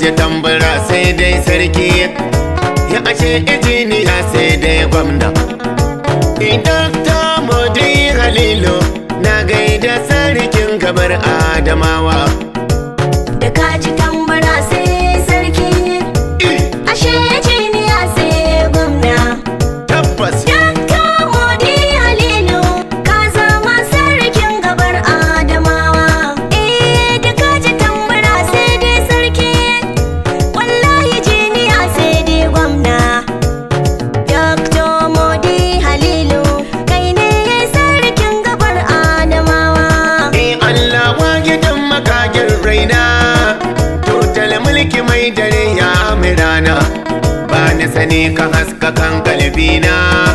ji tambura sai dai sarki ya ashe injiniya sai dai gwamna idan ta modi halilu na gaida sarkin gabar adamawa da kaji tambara sai sarki ashe jiniya sai gwamna tabbas Dakta Modi Halilu ka zama sarkin gabar Adamawa eh da kaji tambara sai dai sarki wallahi jiniya sai dai gwamna Dakta Modi Halilu kai ne sarkin gabar Adamawa ni Allah wa gidan makagin raina tutal mulki mai dare ya mirana ba ni sani ka haska kan kalbina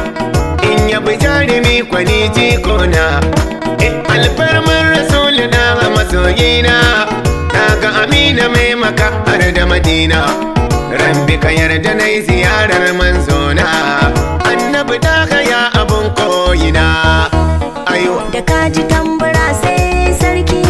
in yabi jarumi kwani jikona in alfarmar rasulina a masoyina na ga amina mai maka har da madina rabbi ka yarda na yi ziyarar manzona annabi da ya abun koyina ayo da kaji tambara sai sarki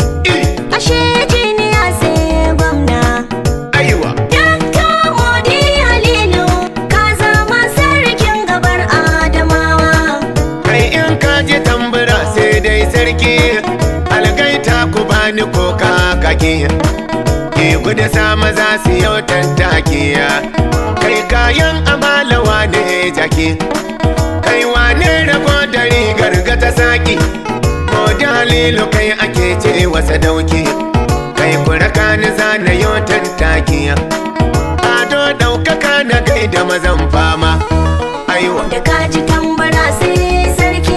ashe jiniya sai gwamna aiwa Dakta Modi Halilu ka zama sarkin gabar Adamawa kai in ka ji tambura sai dai sarki algaita ku bani ko kakaki ke gudu sa maza su yau tattaki kai kayan amalawa ne jaki kai wane rago da rigar ga ta saki ko dalilu kai ake ce wasa dauki kai kuraka ni zana yau tattaki ado ɗaukaka na gaida mazan fama aiwa da kaji tambara sai sarki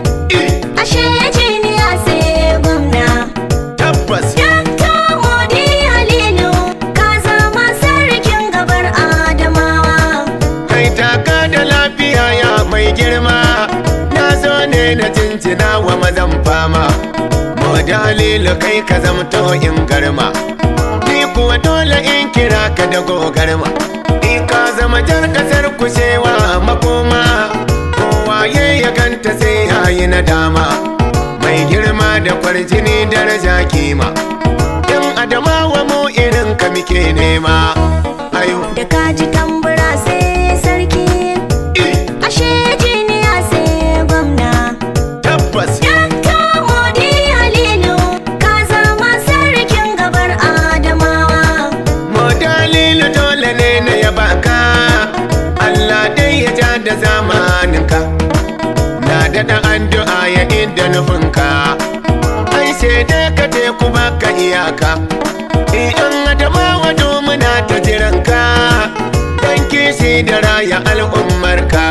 ashe jiniya sai gwamna tabbas Dakta Modi Halilu ka zama sarkin gabar Adamawa kai taka da lafiya ya mai girma na zo ne na jinjina wa mazan fama mu dalilu kai ka zamto in garma ni kuwa dole in kira ka da gogarma in ka zama jar kasar kushewa makoma kowa ya ya ganta sai ya yi nadama mai girma da kwarjini daraja kima in adamawa mu irin ka muke nema ayo da kaji tambara sai sarki ashe jiniya sai gwamna tabbas Dakta Modi Halilu ka zama sarkin gabar Adamawa Mo dalilu dole ne na yaba ka Allah dai ya ja da zamaninka Na daɗa addu'a ya inda nufinka Ai sai dai ka teku baka iyaka Idan adamawa muna ta jiranka Dan kishi da raya al'ummarka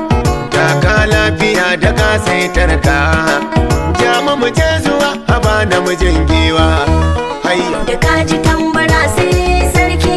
Taka lafiya da kasaitarka Jama mu je zuwa haba namijin giwa Hayya da kaji tambara sai sarki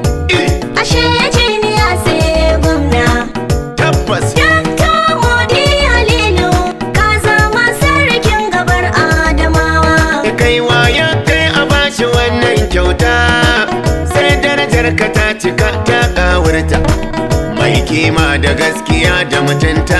ashe jiniya sai gwamna tabbas Dakta Modi Halilu ka zama sarkin gabar Adamawa kai ya kai a bashi wannan kyauta sai darajar ka ta cika ta kawurta mai kima da gaskiya da mutunta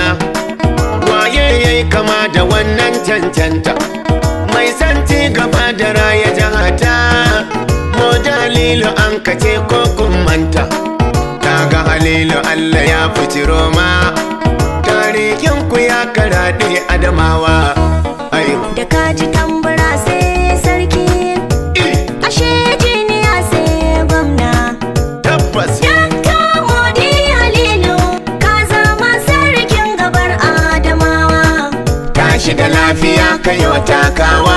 waye yayi kama da wannan cancanta mai santi gaba da raya jahata mo dalilu an kace ko kun manta kaga halilu Allah ya fici roma tarihin ku ya karaɗe adamawa ayo da kaji tambara sai sarki ashe jiniya sai gwamna tabbas Dakta Modi Halilu ka zama sarkin gabar Adamawa tashi da lafiya kai wa takawa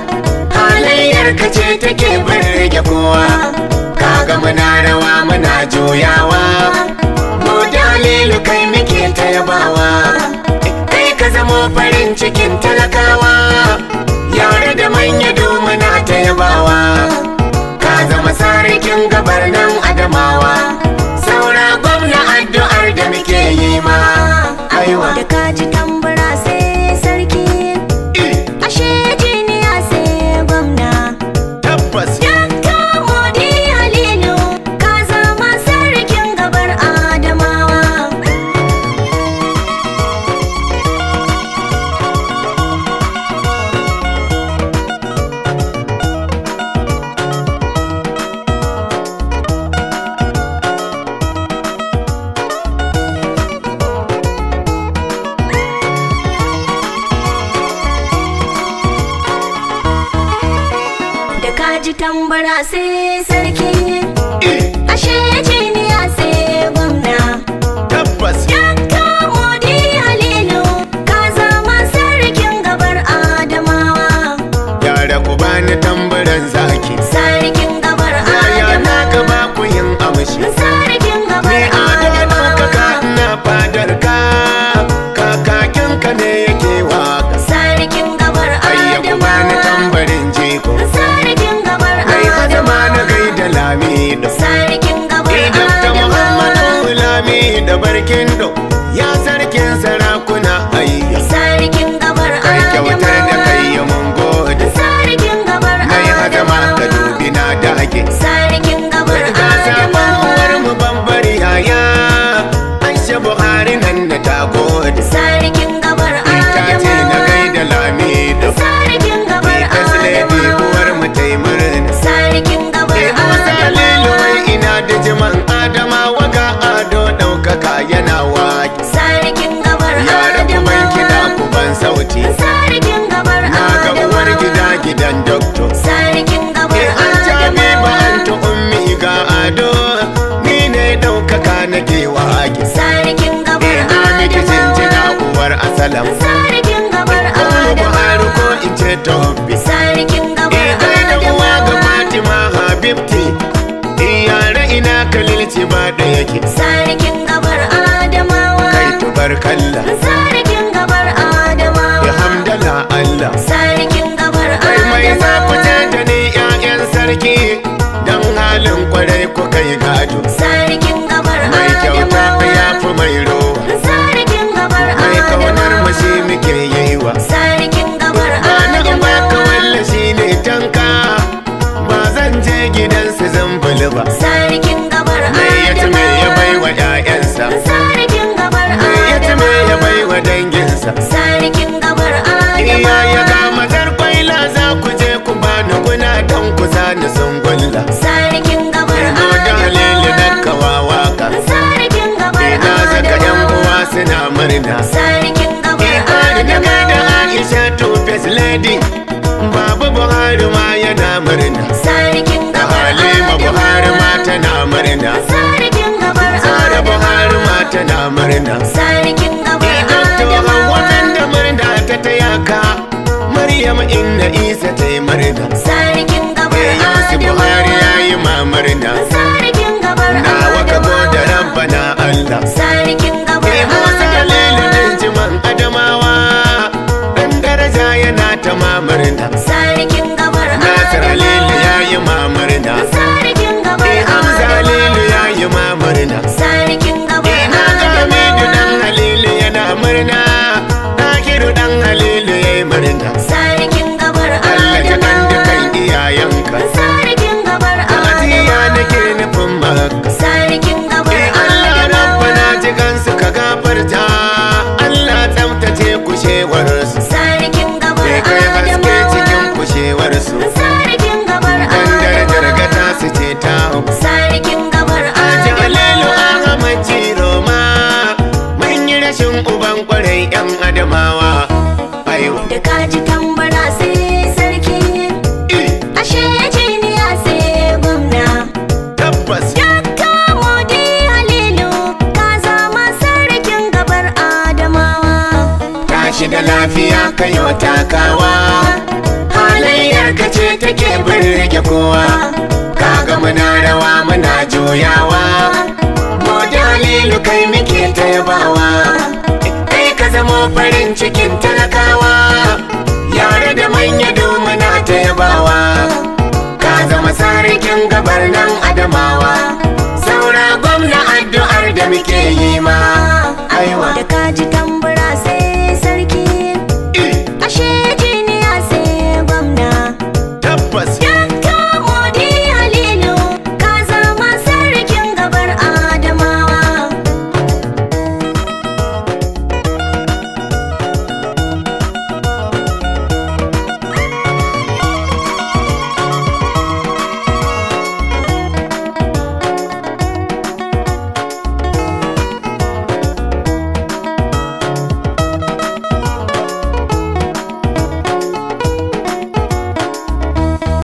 halayyar ka ce take birge kowa kaga muna rawa muna juyawa mu dalilu kai muke ta yabawa kai ka zamo farin cikin talakawa yare da manya muna ta yabawa ka zama sarkin gabar nan adamawa saura gwamna addu'ar da muke yi ma aiwa da kaji tambara sai sarki ashe jiniya sai gwamna tabbas Dakta Modi Halilu ka zama sarkin gabar Adamawa tambara sai sarki ashe jiniya sai gwamna tabbas Dakta Modi Halilu ka zama sarkin gabar Adamawa yara ku bani tambaran zaki sarkin gabar Yaya na Adamawa gaba ku yin amshi sarkin gabar Ni adama ɗaukaka Adamawa ina fadar ka Kakakin ka ne yake waka sarkin gabar Ayya ku bani Adamawa tambarin jiko sarkin gabar Ai hadama na Adamawa gaida lamido sarkin gabar Idan ta Muhammadu Adamawa lamido barkindo Ya sarkin sarakuna ayya sarkin gabar Kai kyautar da kai Adamawa ya mun gode sarkin gabar Nai hadama ka Adamawa dubi na dage sarkin gabar Ga sabon uwar Adamawa mu bambari yaya Aisha Buhari nan da ta gode sarkin gabar Ita ce na Adamawa gaida lamido sarkin gabar Ita Lady Adamawa uwar mu ta yi murna sarkin gabar Ke Musa Lilo Adamawa wai ina da jiman Adamawa ga ado ɗaukaka yana waki sarkin gabar Yara ku ban kiɗa Adamawa ku ban sauti sarkin gabar Na ga uwar gida Adamawa gidan doktor sarkin gabar Ke an jami ba an ta Adamawa ummi ga ado Ni ne ɗaukaka nake waki sarkin gabar Ina miki jinjina Adamawa uwar asalam sarkin gabar Kuma Buhari ko Adamawa in ce Tobi sarkin gabar Ikai da uwa ga Adamawa Fatima Habibti Iyare ina kalilci ba da yake sarkin gabar Adamawa Kai tubarkalla sarkin gabar Adamawa Ya hamdala Allah sarkin gabar Kai mai zafuce Adamawa da ni ƴaƴan sarki Dan halin kwarai ku kai gado sarkin gabar Mai kyauta Adamawa ya fi mai rowa sarkin gabar Mai kaunar mu shi Adamawa muke yi wa sarkin gabar Ba na in baka Adamawa walla shi ne tanka Ba zan je gidansu zan bulu ba sarkin gabar Mai ya ci mai ya bai Adamawa wa ƴaƴansa sarkin gabar Mai ya ci mai ya bai Adamawa wa danginsa sarkin gabar Iya ya Adamawa ga mazar kwaila za ku je ku bani guna don ku zani sun gulla sarkin gabar Ino da halilu na Adamawa kawawa ka sarkin gabar Ina zaka yan uwa Adamawa suna murna sarkin gabar Ikari na gaida Adamawa Aisha to face lady Babu Buhari ma yana murna sarkin Da gabar Halima Buhari ma Adamawa tana murna sarkin gabar Zara Buhari ma tana murna sarkin gabar Idan to Adamawa watan da murna ta taya ka Maryam inna Isa ta yi murna sarkin gabar Eh Yusuf Buhari ya Adamawa yi ma murna sarkin gabar Na waka da Adamawa rabbana Allah sarkin gabar Eh Musa Kalilu Adamawa din jiman Adamawa Dan daraja yana ta ma murna sarkin gabar Nasir Halilu ya Adamawa yi ma murna sarkin gabar Eh Hamza Halilu ya yi ma murna sarkin gabar Eh na ga Hamidu dan Adamawa Halilu yana murna Takiru dan Halilu ya yi murna sarkin gabar Allah ya kan dukan Adamawa iyayenka sarkin gabar Ajiya nake Adamawa nufin maka sarkin gabar Eh Allah rabbana Adamawa ji kansu ka gafarta Allah tsaftace kushewarsu sarkin gabar Bai kai haske cikin Adamawa kushewarsu sarkin gabar Dan darajar Adamawa gata su ce ta hau sarkin gabar Aji Halilu Adamawa Ahmad Ciroma Mun yi rashin uban kwarai yan Adamawa Ayo da kaji tambara sai sarki ashe jiniya sai gwamna tabbas Dakta Modi Halilu ka zama sarkin gabar Adamawa Tashi da lafiya kayo takawa Halayyar ka ce take birge kowa Kaga muna rawa muna juyawa Mu dalilu kai muke ta yabawa Kai ka zamo farin cikin talakawa Yare da manya muna ta yabawa Ka zama sarkin gabar nan adamawa Saura gwamna addu'ar da muke yi ma Aiwa da kaji tambara